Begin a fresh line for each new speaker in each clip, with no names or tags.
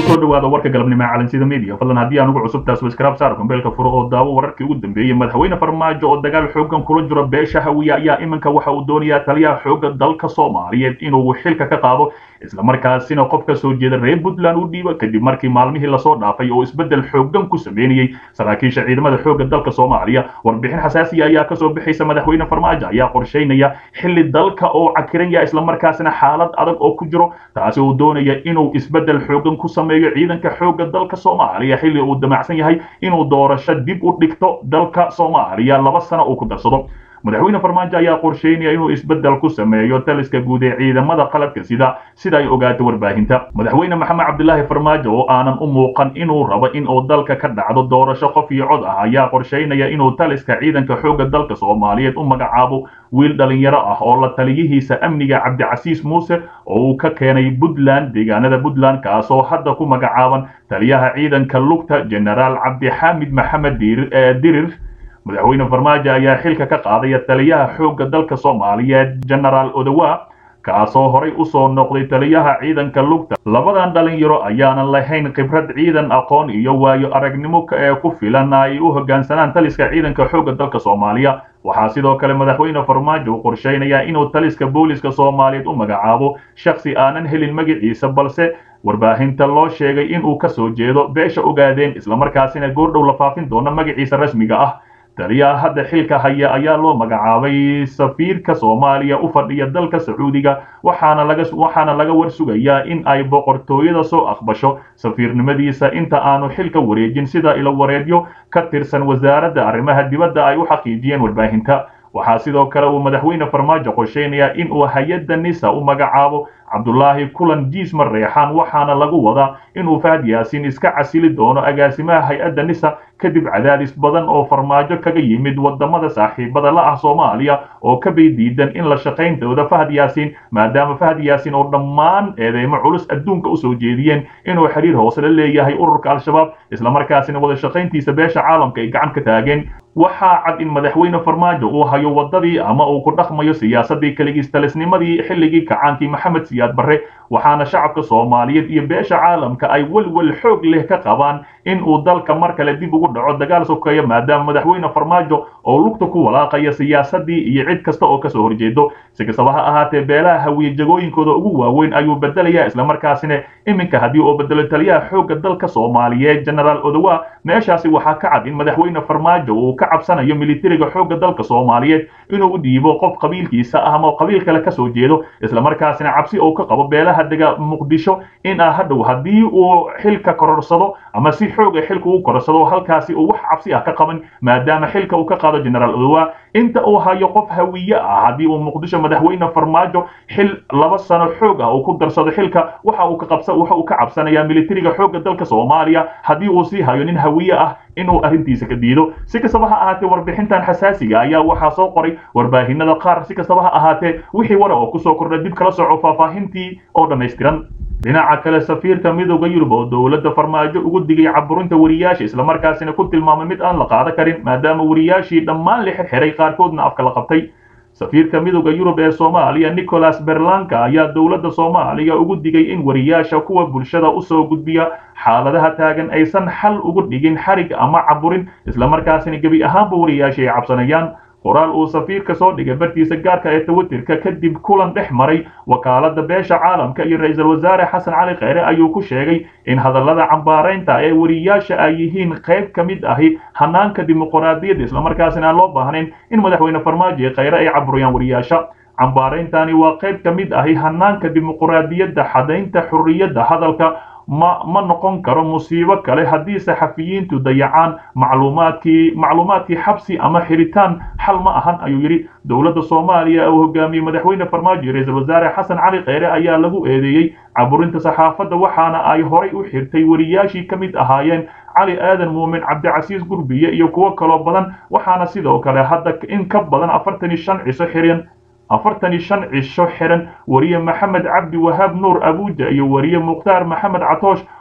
kusoo dhawaada warka galabnimo ee calansida media fadlan haddii aan ugu cusubtaas waskraab saar kumbeelka furo oo daawo wararkii ugu dambeeyey madaxweyne farmaajo oo dagaal xoogan kula jiro beesha hawiye ayaa iminka waxa uu doonayaa taliyaha xooga dalka soomaaliyeed inuu xilka ka qaado islamarkaasina qof ka soo jeeda reer puntland u dhiibo kadib markii maalmihii lasoo dhaafay oo isbeddel xoogan ku sameynayey saraakiisha ciidamada xooga dalka soomaaliya warbixin xasaasiya ayaa kasoo bixaysa madaxweyne farmaajo ayaa qorsheynaya xilli dalka oo cakiran yaha islamarkaasina xaalad adag oo ku jiro taasi uu doonaya inuu isbeddel xoogan ku sameeyo ciidanka xooga dalka soomaaliya xilli uu damacsan yahay inuu doorasho dib u dhigto dalka soomaaliya laba sano uu ku darsado madaxweyne farmaajo ayaa qorsheynaya inuu isbeddel ku sameeyo taliska guud ee ciidamada qalabka sida sida ay ogaato warbaahinta madaxweyne maxamed cabdilaahi farmaajo oo aanan u muuqan inuu rabo in uu dalka ka dhacdo doorasho qof iyo cod ah ayaa qorsheynaya inuu taliska ciidanka xooga dalka soomaaliyeed u magacaabo wiil dhalinyaro ah oo la taliyihiisa amniga cabdicasiis muuse oo uu ka keenay puntland deegaanada puntland kaasoo hadda ku magacaaban taliyaha ciidanka lugta genaraal cabdixaamid maxamed dirir madaxweyne farmaajo ayaa xilka ka qaadaya taliyaha xoogga dalka soomaaliyeed genaraal odowa kaasoo horay usoo noqday taliyaha ciidanka lugta labadan dhalinyaro ayaanan lahayn khibrad ciidan aqoon iyo waayo aragnimo ee ku filan ay u hoggaansanaan taliska ciidanka xoogga dalka soomaaliya waxaa sidoo kale madaxweyne farmaajo uu qorsheynayaa inuu taliska booliska soomaaliyeed u magacaabo shakhsi aanan helin magaciisa balse warbaahinta loo sheegay inuu ka soo jeedo beesha ogaadeen islamarkaasina goordhow la faafin doono magaciisa rasmiga ah taliyaha hadda xilka haya ayaa loo magacaabay safiirka soomaaliya u fadhiya dalka sacuudiga waxaana laga waxaana laga warsugayaa in ay boqortooyada soo aqbasho safiirnimadiisa inta aanu xilka wareejin sida ilo wareedyo ka tirsan wasaaradda arrimaha dibadda ay u xaqiijiyeen warbaahinta waxaa sidoo kale uu madaxweyne farmaajo qorsheynayaa in uu hay-adda nisa u magacaabo cabdulaahi kulan jiismar reexaan waxaana lagu wadaa inuu fahad yaasiin iska casili doono agaasimaha hay-adda nisa kadib cadaadis badan oo farmaajo kaga yimid wadamada saaxiibada la ah soomaaliya oo ka bay diidan in la shaqayntooda fahad yaasiin maadaama fahad yaasiin oo dhammaan eedeymo culus adduunka usoo jeediyeen inuu xiriir hoose la leeyahay ururka al-shabaab islamarkaasina wada shaqayntiisa beesha caalamka ay gacan ka taageen waxaa cad in madaxweyne farmaajo uu hayo wadadii ama uu ku dhaqmayo siyaasadii kaligiistalisnimadii xilligii kacaankii maxamed siyaad barre waxaana shacabka soomaaliyeed iyo beesha caalamka ay welwel xoog leh ka qabaan in uu dalka mar kale dib ugu dhaco dagaal sokeeya maadaama madaxweyne farmaajo oo lugta ku walaaqaya siyaasadii iyo cid kasta oo kasoo horjeedo si kastaba ha ahaatee beelaha hawiye jagooyinkooda ugu waaweyn ayuu bedelaya islamarkaasina iminka haddii uu bedelo taliyaha xoogga dalka soomaaliyeed genaraal odowa meeshaasi waxaa ka cad in madaxweyne farmaajo uu ka cabsanayo militariga xoogga dalka soomaaliyeed inuu u dhiibo qof qabiilkiisa ah ama qabiil kale kasoo jeedo islamarkaasina cabsi uu ka qabo beelaha dega muqdisho in ah hadhow haddii uu xilka kororsado ama si xooga xilka u kororsado halkaasi uu wax cabsi ah ka qaban maadaama xilka uu ka qaado genaraal odowa inta uu hayo qof hawiye ah haddii uu muqdisho madaxweyne farmaajo xil laba sano xoog ah uu ku darsado xilka waxa uu ka qabsa waxa uu ka cabsanayaa militariga xoogga dalka soomaaliya haddii uu sii hayo nin hawiye ah inuu arrintiisa ka diido si kastaba ha ahaatee warbixintan xasaasiga ayaa waxaa soo qoray warbaahinada qaar si kastaba ha ahaatee wixii wara oo kusoo kordha dib kala soco faahfaahintii oo dhammaystiran dhinaca kale safiirka midooda yurub oo dowladda farmaajo ugu digay caburinta wariyaasha islamarkaasina ku tilmaamay mid aan la qaada karin maadaama wariyaashii dhammaan la xirxiray qaarkoodna afka la qabtay safiirka midooda yurub ee soomaaliya nicholas berlanka ayaa dowladda soomaaliya ugu digay in wariyaasha kuwa bulshada usoo gudbiya xaaladaha taagan aysan xal ugu dhigin xarig ama caburin islamarkaasina gebi ahaanba wariyaasha ay cabsanayaan qoraal uu safiirka soo dhigay bartiisa gaarka ee twitterka kadib kulan dhex maray wakaalada beesha caalamka iyo ra-iisul wasaare xasan cali kheyre ayuu ku sheegay in hadallada cambaaraynta ee wariyaasha ay yihiin qayb ka mid ahi hanaanka dimuqraadiyadda islamarkaasina aan loo baahnayn in madaxweyne farmaajo iyo kheyre ay caburiyaan wariyaasha cambaarayntani waa qayb ka mid ahi hanaanka dimuqraadiyadda xadaynta xurriyadda hadalka ma ma noqon karo musiibo kale haddii saxafiyiintu dayacaan macluumaadkii macluumaadkii xabsi ama xiritaan xal ma ahan ayuu yidhi dowladda soomaaliya uu hogaamiyey madaxweyne farmaajo iyo ra-iisul wasaare xasan cali kheyre ayaa lagu eedeeyey caburinta saxaafadda waxaana ay horay u xirtay wariyaashii ka mid ahaayeen cali aadan muumin cabdicasiis gurbiye iyo kuwo kaloo badan waxaana sidoo kale hadda in ka badan afartan iyo shan ciso xiran afartan iyo shan cisho xiran wariye maxamed cabdi wahaab nuur abuuja iyo wariye mukhtaar maxamed catoosh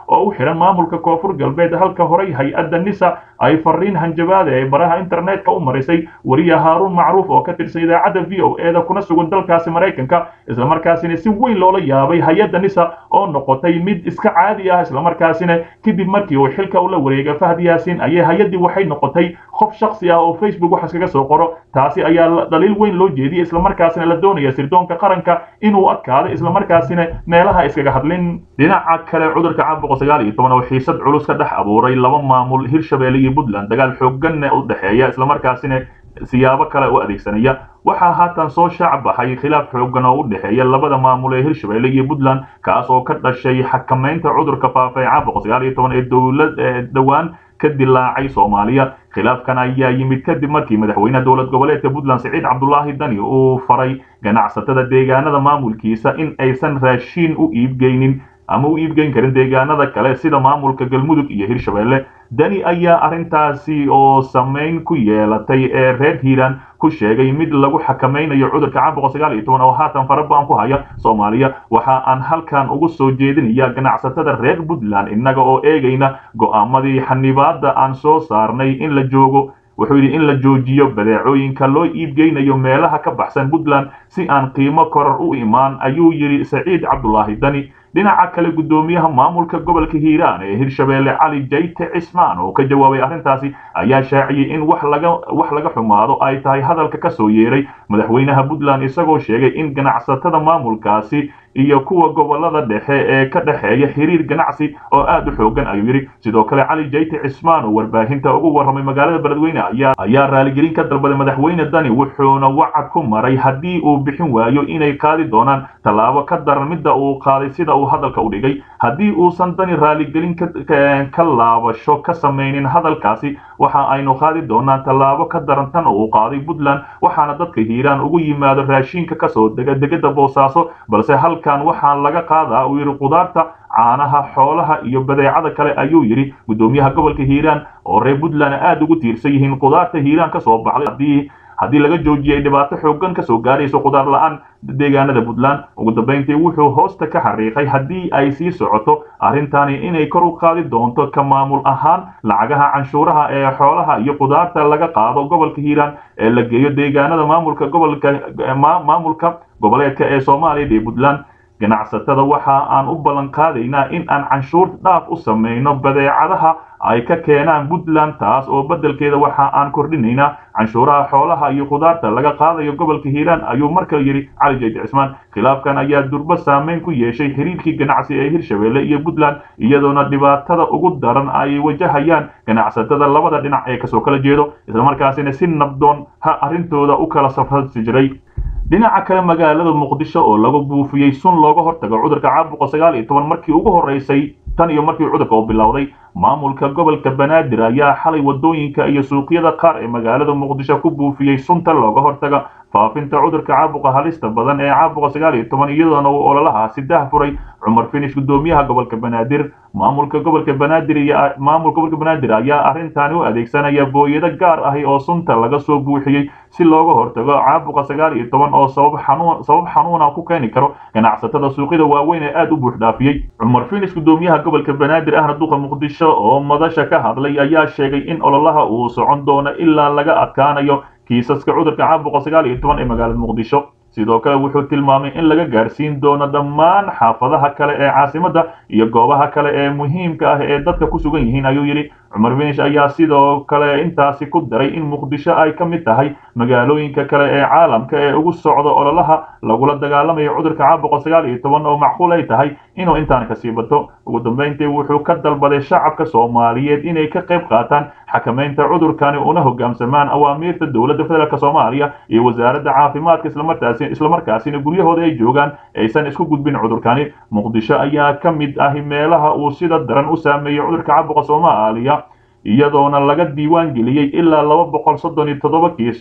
oo u xihan maamulka koonfur galbeed halka horey hay-adda nisa ay fariin hanjabaada ee baraha internetka u marisay wariye haaruun macruuf oo ka tirsan idaacadda v o e da kuna sugan dalkaasi maraykanka islamarkaasina si weyn loola yaabay hay-adda nisa oo noqotay mid iska caadi ah islamarkaasina kadib markii uu xilka ula wareegay fahd yaasin ayay hay-addii waxay noqotay qof shaksi ah oo facebook wax iskaga soo qoro taasi ayaa dhaliil weyn loo jeediyey islamarkaasina la doonaya sirdoonka qaranka inuu adkaado islamarkaasina meelaha iskaga hadlin dhinaca kale cudurka caabuqa sagaal iyo toban oo xiisad culus ka dhex abuuray laba maamul hirshabelle iyo puntland dagaal xooganna u dhexeeya islamarkaasina siyaabo kale u adeegsanaya waxaa haatan soo shaac baxay khilaaf xoogan oo u dhexeeya labada maamul ee hirshabelle iyo puntland kaas oo ka dhashay xakamaynta cudurka faafa ee caabuqa sagaal iyo toban ee dowlad dhowaan ka dilaacay soomaaliya khilaafkan ayaa yimid kadib markii madaxweynaha dowlad goboleedka puntland siciid cabdulaahi dani uu faray ganacsatada deegaanada maamulkiisa in aysan raashiin u iibgeynin ama u iibgeyn karin deegaanada kale sida maamulka galmudug iyo hirshabelle dani ayaa arrintaasi oo samayn ku yeelatay ee reer hiiraan ku sheegay mid lagu xakamaynayo cudurka caabuqa sagaal iyo toban oo haatan farabaan ku haya soomaaliya waxa aan halkan ugu soo jeedinaya ganacsatada reer puntland innaga oo eegayna go'aamadii xanibaadda aan soo saarnay in la joogo wuxuu yidhi in la joojiyo badeecooyinka loo iibgeynayo meelaha ka baxsan puntland si aan qiimo koror u imaan ayuu yidhi saciid cabdulaahi dani dhinaca kale guddoomiyaha maamulka gobolka hiiraan ee hirshabelle cali jayte cismaan oo ka jawaabay arrintaasi ayaa shaaciyey in wax laga wax laga xumaado ay tahay hadalka ka soo yeeray madaxweynaha puntland isagoo sheegay in ganacsatada maamulkaasi iyo kuwa gobolada dhexe ee ka dhexeeya xiriir ganacsi oo aad u xoogan ayuu yidhi sidoo kale cali jayte cismaan oo warbaahinta ugu warramay magaalada beledweyne ayaa raaligelin ka dalbaday madaxweyne dani wuxuuna wacad ku maray haddii uu bixin waayo inay qaadi doonaan tallaabo ka daran midda uu qaaday sida uu hadalka u dhigay haddii uusan dani raaligelin ka laabasho ka samaynin hadalkaasi waxa aynu qaadi doonaan tallaabo ka daran tan uu qaaday puntland waxaana dadka hiiraan ugu yimaado raashiinka kasoo dega degada boosaaso balse halkan waxaa laga qaadaa uu yidhi qudaarta caanaha xoolaha iyo badeecada kale ayuu yidhi guddoomiyaha gobolka hiiraan oo reer puntland aad ugu tiirsan yihiin qudaarta hiiraan ka soo baxday haddii haddii laga joojiyay dhibaato xoogan ka soo gaarayso qudaar la-aan deegaanada puntland ugu dambayntii wuxuu hoosta ka xariiqay haddii ay sii socoto arrintani inay kor u qaadi doonto ka maamul ahaan lacagaha canshuuraha ee xoolaha iyo qudaarta laga qaado gobolka hiiraan ee la geeyo deegaanada maamulka gobolka maamulka goboleedka ee soomaaliya iyo puntland ganacsatada waxa aan u ballan qaadaynaa in aan canshuur dhaaf u samayno badeecadaha ay ka keenaan puntland taas oo beddelkeeda waxa aan kordhinaynaa canshuuraha xoolaha iyo khudaarta laga qaadayo gobolka hiiraan ayuu mar kale yidhi cali jaydi cismaan khilaafkan ayaa durbo saameyn ku yeeshay xiriirkii ganacsi ee hirshabelle iyo puntland iyadoona dhibaatada ugu daran ay wajahayaan ganacsatada labada dhinac ee kasoo kala jeedo islamarkaasina si nabdoon ha arrintooda u kala safrasi jiray dhinaca kale magaalada muqdisho oo lagu buufiyey sun looga hortago cudurka caabuqa sagaal iyo toban markii ugu horreysay tan iyo markii cudurka uu bilowday maamulka gobolka banaadir ayaa xalay wadooyinka iyo suuqyada qaar ee magaalada muqdisho ku buufiyey sunta looga hortaga faafinta cudurka caabuqa halista badan ee caabuqa sagaal iyo toban iyadoona uu ololahaasi dah furay cumar finish guddoomiyaha gobolka banaadir maamulka gobolka banaadir iyo maamulka gobolka banaadir ayaa arrintaani u adeegsanaya booyado gaar ahi oo sunta laga soo buuxiyey si looga hortago caabuqa sagaal iyo toban oo sabab xanuun sabab xanuuna ku keeni karo ganacsatada suuqyada waaweyn ee aad u buux dhaafiyey cumar finish guddoomiyaha gobolka banaadir ahna duqa muqdisho oo madasha ka hadlay ayaa sheegay in ololaha uu socon doono ilaa laga adkaanayo kiisaska cudurka caabuqa sagaal iyo toban ee magaalada muqdisho sidoo kale wuxuu tilmaamay in laga gaarsiin doono dhammaan xaafadaha kale ee caasimadda iyo goobaha kale ee muhiimka ah ee dadka ku sugan yihiin ayuu yidhi cumar finish ayaa sidoo kale intaasi ku daray in muqdisho ay ka mid tahay magaalooyinka kale ee caalamka ee ugu socda ololaha lagula dagaalamayo cudurka caabuqa sagaal iyo toban oo macquul ay tahay inuu intaan kasii bato ugu dambayntii wuxuu ka dalbaday shacabka soomaaliyeed inay ka qayb qaataan xakamaynta cudurkani una hogaamsamaan awaamiirta dowladda federaalk soomaaliya iyo wasaaradda caafimaadka islamarkaasi islamarkaasina guryahooda ay joogaan aysan isku gudbin cudurkani muqdisho ayaa ka mid ahi meelaha uu sida daran u saameeyey cudurka caabuqa soomaaliya iyadoona laga diiwaan geliyey ilaa laba boqol soddon iyo toddoba kiis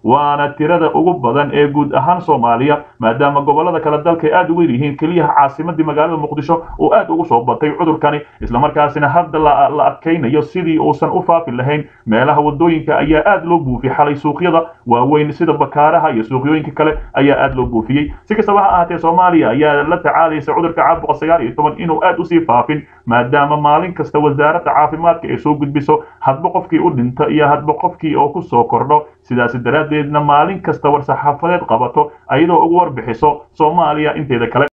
waana tirada ugu badan ee guud ahaan soomaaliya maadaama gobolada kale dalka ay aad ugu yihiin keliyaha caasimadii magaalada muqdisho uu aad ugu soo batay cudurkani islamarkaasina hadda la adkaynayo sidii uusan u faafi lahayn meelaha wadooyinka ayaa aad loo buufiyey xalay suuqyada waaweyn sida bakaaraha iyo suuqyooyinka kale ayaa aad loo buufiyey si kastaba ha ahaatee soomaaliya ayaa la tacaalaysa cudurka caabuqa sagaal iyo toban inuu aad usii faafin maadaama maalin kasta wasaaradda caafimaadka ay soo gudbiso hadba qofkii u dhinto iyo hadba qofkii oo ku soo kordho sidaasi daraaddeedna maalin kasta war saxaafadeed qabato ayadoo ugu warbixiso soomaaliya inteeda kale